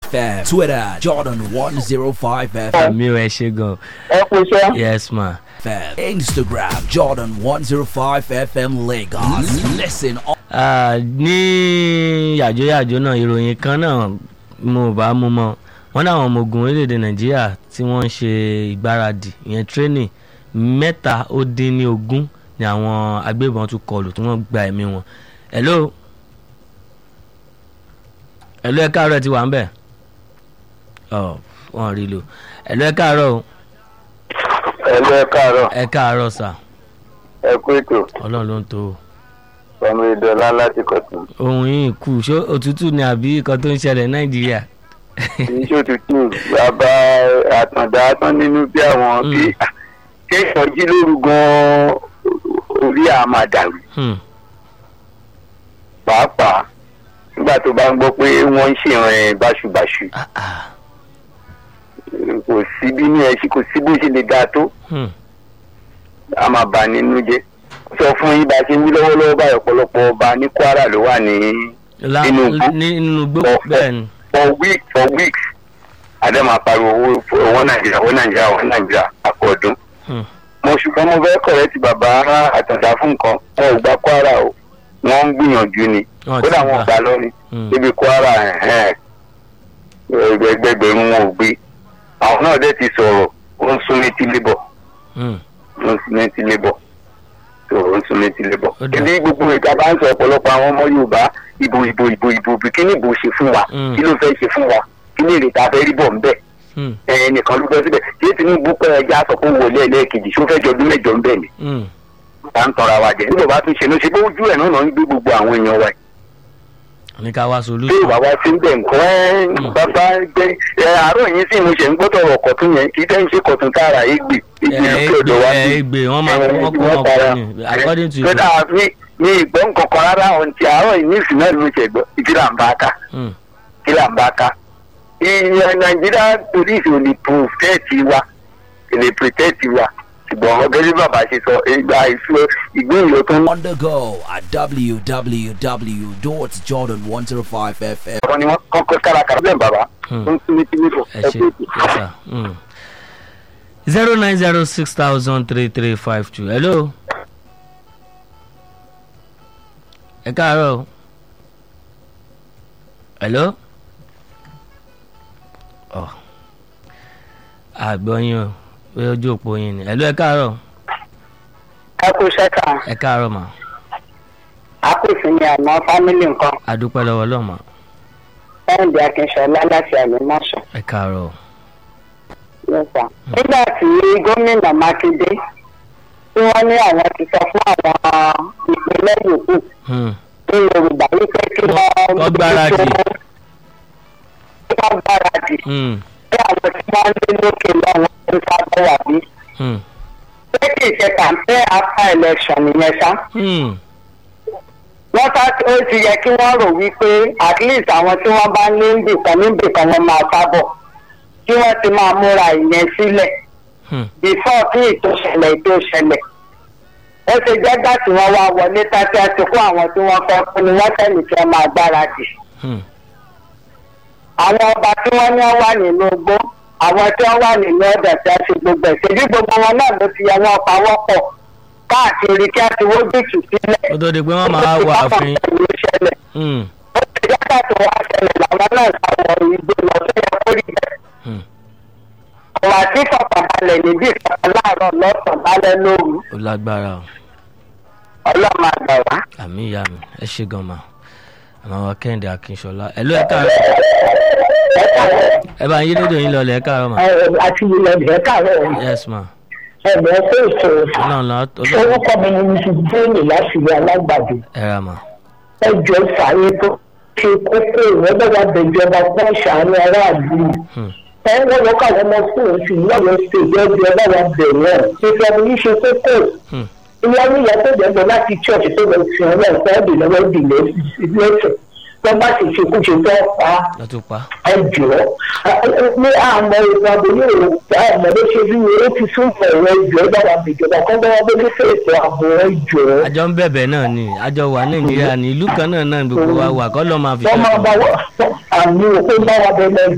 FM. Twitter, Jordan105FM. àmì ò ẹ ṣe gan ẹ kú iṣẹ́. yes ma. Instagram, Jordan105FM Lagos. Listen on Ah, ní yàjóyàjó náà ìròyìn kan náà mo bá mú mọ wọn náà àwọn ọmọ ogun orílẹ̀-èdè nàìjíríà tí wọ́n ń ṣe ìgbáradì ìyẹn training mẹ́ta ó dín ní ogún ni àwọn agbébọn tún kọlù tí wọ́n gba ẹ̀mí wọn. hello hello ẹ káàárọ̀ ẹ ti wà ń bẹ̀ ọ wọn rí lò hello ẹ káàárọ̀ o ẹ lọ ẹ káàárọ̀ ẹ káàárọ̀ sà ẹ kú ètò ọlọ́run ló ń tó o ọmọ ìdọ̀lá láti kọ̀tún. ohun yìí kù ṣó òtútù ni àbí nǹkan tó ń ṣẹlẹ̀ nàìjíríà. iṣẹ́ òtútù bàbá àtàndá tán nínú bí àwọn bí kéèyàn jí lóru gan-an orí àmà dàrú Hmm. pàápàá nígbà tó bá ń gbọ́ pé wọ́n ń ṣèrìn báṣubàṣu Ah, ah. kò sí bí ní ẹ ṣe kò sí bó ṣe lè dáa tó Hmm. a máa bà nínú jẹ́ sọ fún yín bá a ṣe ń wí lọ́wọ́lọ́wọ́ báyìí ọ̀pọ̀lọpọ̀ ọba ní kwara ló wà ní La- Nínú igbó. ní- nínú igbó Ọ̀fẹ́. bẹ́ẹ̀ ni. for weeks for weeks adé máa pariwo owó owó nàìjíríà owó nàìjíríà owó nàìjíríà àkọọdún Hmm. mo ṣùgbọ́n mo fẹ́ kọ̀rẹ́ ti bàbá àtàndá fún nǹkan wọn ò gba kwara o wọ́n ń gbìyànjú ni Wọ́n ti kódà wọn ò gbà. gbà lọ́ni Hmm. níbi kwara ẹ̀hẹ́n, ẹgbẹgbẹ̀rún wọn ò gbé àwọn náà dẹ̀ ti sọ̀rọ̀ ó ń sún létí lébọ̀ Hmm. ó ń sún létí lébọ̀ tó ó ń sún létí lébọ̀ Ó dà. ibi gbogbo ìta bá ń sọ ọ̀pọ̀lọpọ̀ àwọn ọmọ yorùbá ìbò ìbò ìbò ìbò ìbò kí ni ìbò ṣe fún wa Hmm. kí ló fẹ́ ṣe fún wa kí ni èrè tá a fẹ́ rí bọ̀ ń bẹ̀ Hmm. ẹnìkan ló gbọ́ síbẹ̀ tí tinubu pẹ́ ẹja sọ pé wọlé ẹlẹ́ẹ̀kejì ṣó fẹ́ jọ ọdún mẹ́jọ ń bẹ̀ ni Hmm. tá ń tanra wa jẹ nígbà bá tún ṣe ló ṣe bó ojú ẹ̀ náà náà ń gbé gbogbo àwọn èèyàn wa ní ká wá tí solution. ìwà wa ti ń bẹ̀ nǹkan ẹ́ bàbá gbé ẹ àárọ̀ yìí sì mo ṣe ń gbọ́dọ̀ ọ̀rọ̀ kọ̀tún yẹn kí tẹ́ ń ṣe kọ̀tún tààrà égbè égbè ẹ lókè ọ̀dọ̀ wa ẹ bí egbe wọn máa wọn kó wọn kọ ni according to you. kódà mi mi ìgbọ́ nǹkan kan rárá ohun ti àárọ̀ yìí ní ìsìn náà ló ṣe gbọ́ ìdílà ń bá ká Hmm. ìdílà ń bá ká ìyẹn nàìjíríà police ò lè protect wa ò lè protect wa ṣùgbọ́n ọgẹ́ bí bàbá ṣe sọ ìgbà ìṣó ìgbìyànjú tó ń on the go at www.jordan105FM. wọ́n ni wọ́n kọ́kọ́ kárakára bẹ́ẹ̀ bàbá Hmm. tó ń tún ní tí nífò ẹ ṣe yes sir. Hmm. zero nine zero six thousand three three five two hello. ẹ káàárọ̀ o. hello. ọ àgbọ̀yìn o pé ojú òpó yín ni hello ẹ káàárọ̀ kákó sẹ́ka ẹ káàárọ̀ mà àkóso ni àná fámílì nǹkan adúpẹ́ lọ́wọ́ lọ́mọ ẹ̀ǹdì akínṣọlá láti àlùmọ́ṣọ́ ẹ káàárọ̀ o. nípa. nígbà tí gómìnà mákindé tí wọ́n ní àwọn ti sọ fún àwọn ìpínlẹ̀ yòókù Hmm. ní yorùbá wípé kí wọ́n Wọ́n gbáradì. kí wọ́n gbáradì Hmm. bí àwọn tí wọ́n ń lé lókè lọ́wọ́ ń sábọ̀ wà bí. Hmm. pé kì í ṣe campaign after election nìyẹn ṣá. Hmm. wọ́n ká ó ti yẹ kí wọ́n rò wípé at least àwọn tí wọ́n bá ní nbìkan níbìkan wọn máa sábọ̀ kí wọ́n ti máa múra ìyẹn sílẹ̀ Hmm. before kí ètò ṣẹlẹ̀ ètò ṣẹlẹ̀ ó ṣe jẹ́ gbà tí wọ́n wá wọlé tàbí àti kó àwọn tí wọ́n fẹ́ fún ni wọ́n tẹ̀lé kí wọ́n máa gbáradì Hmm. àwọn ọba tí wọ́n ní wọ́n wà nínú igbó àwọn tí wọ́n wà nínú ọ̀dà tí a ṣe gbogbo ẹ̀ ṣèbí gbogbo wọn náà ló ti yẹ wọn pawọ́pọ̀ káàkiri kí a ti wójútù sílẹ̀ ó tó di pé wọ́n máa wà àfin. ìlú ṣẹlẹ̀ Hmm. ó ti yàtọ̀ tó wá ṣẹlẹ̀ làwọn náà sáwọ igbó lọ sí ẹ̀kọ́ rí bẹ́ẹ̀. Hmm. ọ̀wà tí fọkànbalẹ̀ níbí ìfọkàn láàárọ̀ lọ́sàn-án lálẹ́ lóru ó lágbára o. ọlọ́run àgbà wá. àmì ìyá mi ẹ ṣe gan ma àmọ́ wa kẹ́hìndé akínṣọlá ẹ ló ẹ káàárọ̀ ẹ bá yí lédè yín lọlẹ̀ ẹ káàárọ̀ ma àti ilẹ̀ ìfẹ́ kàrọ̀ yes ma ẹ̀bẹ̀ fún ètò ọlọ́run lọ ọlọ́run orúkọ mi ni mrs jane láti ilé alágbàdo ẹ ra ma ẹjọ́ sàárè tó ṣe kókó ìrẹ́bẹ̀wá bẹ̀jọba fún ìṣàánú aráàlú Hmm. ẹ ń wọ́n lọ́kọ̀ àwọn ọmọ fún oṣù lọ́wọ́ stage ẹgbẹ́ ọlọ́wọ́ bẹ̀rẹ̀ ṣíṣe ẹni ní ṣe kókó Hmm. ìyá níyà tó dẹ̀gbọ́n láti church tó lọ sí ọ̀rọ̀ ẹ̀kọ́ ẹ̀dì lọ́wọ́ ìdílé ìlẹ́sẹ̀ tó bá sì ṣe kúṣe tó pa lọ́tún pa ẹ jọ ní àmọ́ ìwà àbòyí òun àmọ́ ló ṣe bí ó ti sún ẹ̀rọ ìjọ dára bìjọba kọ́ bá wọn bójú fún ètò ààbò ìjọ. àjọ ń bẹ̀bẹ̀ náà ni àjọ wà nàìjíríà ní ìlú kan náà náà gbogbo wa wà kọ́ lọ́ máa fi wọ́n máa bá wọ́n àmì òkú bá wa bẹ̀rẹ̀